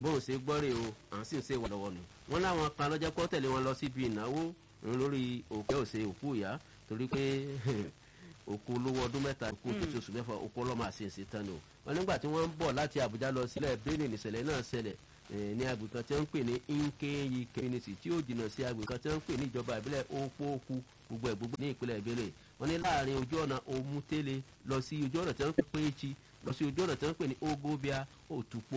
bóun ṣe gbọ́ rè o à ń sì ń ṣe wà lọ́wọ́ nù wọ́n láwọn kan lọ́jọ́ pọ́ tẹ̀lé wọn lọ síbi ìnáwó lórí òkè òsè òkú ìyá torí pé òkú olówó ọdún mẹ́ta òkú tuntun oṣù mẹ́fà òkú ọlọ́mọ àṣeyẹsẹ tán ni o wọn nígbà tí wọ́n ń bọ̀ láti àbújá lọ sílẹ̀ benin nìṣẹ̀lẹ̀ náà ṣẹlẹ̀ ní agbègbè kan tí wọ́n ń pè ní nkeyi community tí ó jìnnà sí agbègbè kan tí wọ́n ń pè ní ìjọba ìbílẹ̀ òpóòkú gbogbo ẹ̀ gbogbo ní ìpínlẹ̀ ìbílẹ̀ wọ́n ní láàrin ojú ọ̀nà omutele lọ sí ojú ọ̀nà tí wọ́n ń pè péjì lọ sí ojú ọ̀nà tí wọ́n ń pè ní ogobia òtúpó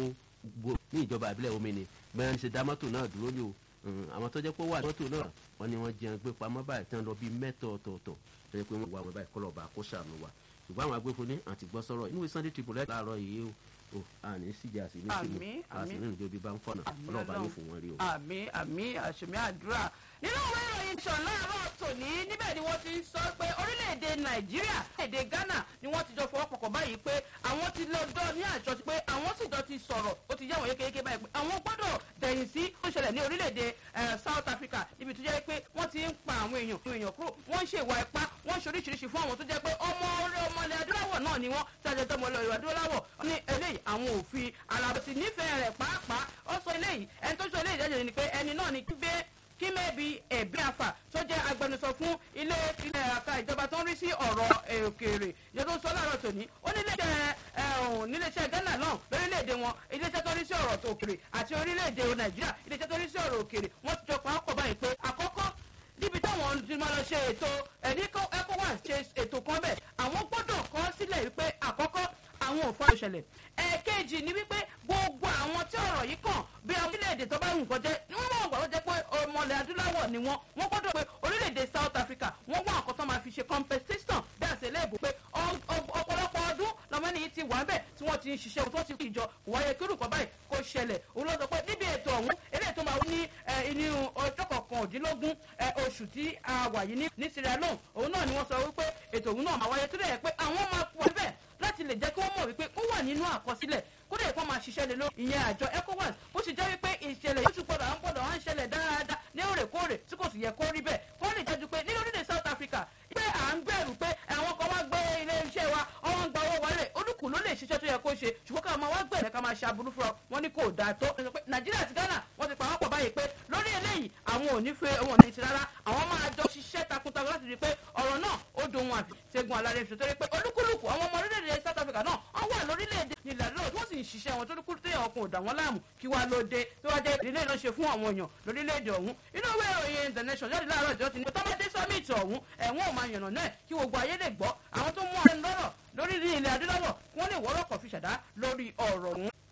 ní ìjọba ìbílẹ̀ omini bẹ́ẹ̀ ni ṣe dá mọ́tò náà dúró ní o àwọn tó jẹ́ pé wà mọ́tò náà wọ́n ní wọ́n jẹun gbé pamọ́ báyìí tán lọ bí mẹ́tọ̀ ọ̀tọ̀ọ̀tọ̀ tó yẹ pé wọ́n wà wọ́n báyìí kọ́lọ̀ bá kó sànù wa ṣùgbọ́n àwọn agbófin ní àti gbọ́ sọ̀rọ̀ inú sunday tribune láàárọ̀ yìí o o àní síjà sí ní sílùú àti nínú ìjọba bá ń fọ̀nà ọlọ́ọ̀bá yóò fún wọn rí o. àmì àmì àṣemí àdúrà nínú ìwé ìròyìn sàn láàárọ̀ tòní níbẹ̀ ni wọ́n ti sọ pé orílẹ̀-èdè nàìjíríà èdè ghana ni wọ́n ti jọ fọwọ́pọ̀kọ̀ báyìí pé àwọn ti lọ́jọ́ ní àjọ ti pé àwọn sì jọ ti sọ̀rọ̀ ó ti yáwọ̀ yékéyéké báyìí pé àwọn gbọ́dọ̀ dẹ̀yìn sí ó ṣẹlẹ̀ ní orílẹ̀-èdè south africa níbi tó jẹ́ pé wọ́n ti ń pa àwọn èèyàn èèyàn kúrò wọ́n ń ṣe ìwà ipá wọ́n ń ṣe oríṣiríṣi fún àwọn tó jẹ́ pé ọmọ orí ọmọ ilẹ̀ adúláwọ̀ náà ni wọ́n tí a jẹ́ tọmọ ilẹ̀ adúláwọ̀ ní eléyìí àwọn òfin alábòsí nífẹ̀ẹ́ rẹ̀ pàápàá ó sọ eléyìí ẹni tó sọ eléyìí jẹ́jẹ́ ni pé ẹni náà ni gbé kí mẹ́bi ẹ̀bí àfà tó jẹ́ agbẹnusọ fún ilé ilé àka ìjọba tó ń rí sí ọ̀rọ̀ òkèèrè ìjọba tó ń sọ láàárọ̀ tòní ó ní iléeṣẹ́ níléeṣẹ́ ghana náà lórílẹ̀‐èdè wọn iléeṣẹ́ tó ń rí sí ọ̀rọ̀ òkèèrè àti orílẹ̀‐èdè nàìjíríà iléeṣẹ́ tó ń rí sí ọ̀rọ̀ òkèèrè wọ́n ti jọ pa ọkọ̀ báyìí pé àkọ́kọ́ níbi táwọn ti máa lọ ṣe ètò ẹ̀ní ecowas ṣe ètò kan bẹ̀ àwọn gbọ́dọ̀ kọ́ sílẹ̀ wípé àkọ́kọ́ àwọn òfin àṣẹlẹ̀ ẹ̀ẹ̀kejì ni wípé gbogbo àwọn tí ọ̀rọ̀ yìí kàn bí orílẹ̀-èdè tó bá wù kọ́ jẹ́ wọ́n mọ̀ gbọ́dọ̀ jẹ́ pé ọmọlẹ̀ adúláwọ̀ ni wọ́n wọ́n gbọ́dọ̀ pé orílẹ̀-èdè south africa wọ́n wá nǹkan tó máa fi ṣe compensation bí àṣẹ lẹ́ẹ̀bù pé ọ̀pọ̀lọpọ̀ ọdún lọ́mọ ní ti wà bẹ́ẹ̀ tí wọ́n ti ń ṣiṣẹ́ tó ti kú ìjọ wáyé kírùkọ́ báyìí kó ṣẹlẹ̀ òun ló sọ pé níbi ètò ọ̀hún eléyìí tó máa wí ní inú ọjọ́ kọkàndínlógún oṣù tí a wà yìí ní sierra leone òun náà ni wọ́n sọ wípé ètò òun náà máa wáyé tó dẹ̀ pé àwọn máa pọ̀ bẹ́ẹ̀ láti lè jẹ́ kí wọ́n mọ̀ wípé ó wà nínú àkọsílẹ̀ kódà ìfọ́n máa ṣiṣẹ́ lé lórí ìyẹn àjọ ecowas bó ṣe jẹ́ wípé ìṣẹ̀lẹ̀ yóò tún gbọ́dọ̀ à ń gbọ́dọ̀ à ń ṣẹlẹ̀ dáadáa ní òrèkóòrè tí kò sì yẹ kó rí bẹ́ẹ̀ kó lè jẹ́jú pé ní orílẹ̀ south africa pé à ń bẹ̀rù pé àwọn kan wá gbé ilé iṣẹ́ wa ọwọ́n gba owó wọlé olùkù ló lè ṣiṣẹ́ tó yẹ kó ṣe ṣùgbọ́n ká máa wá gbẹ̀rẹ̀ ká máa ṣe aburú fún ọ wọn ní kò dáa tó nàìjíríà àti ghana wọ́n ti pa wọ́n pọ̀ báyìí pé lórí eléyìí àwọn ò ní fẹ́ wọn ò ní ti rárá àwọn máa jọ ṣiṣẹ́ takuntakun láti rí i pé ọ̀rọ̀ náà ó dohun àfi ṣẹ́gun alárẹ̀ fi torí pé olúkúlùkù àwọn ọmọ orílẹ̀-èdè south africa náà wọ́n wà lórílẹ̀-èdè nílẹ̀ lọ́wọ́ tí wọ́n sì ń ṣiṣẹ́ wọn tó dúkú téèyàn ọkùnrin ò dà wọ́n láàmú kí wàá ló dé tí wọ́n jẹ́ ìdílé náà ṣe fún àwọn èèyàn lórílẹ̀-èdè ọ̀hún inú ìwé ìròyìn international jáde láàárọ̀ ìjọ ti ní tọ́mọdé summit ọ̀hún ẹ̀wọ̀n ò máa yànnà náà kí gbogbo ayé lè gbọ́ àwọn tó mú ọ̀rẹ́ lọ́rọ̀ lórí ilẹ̀ adúláwọ̀ wọ́n lè wọ́rọ̀ kọ̀ fi ṣàdá lórí ọ̀rọ̀ ọ̀hún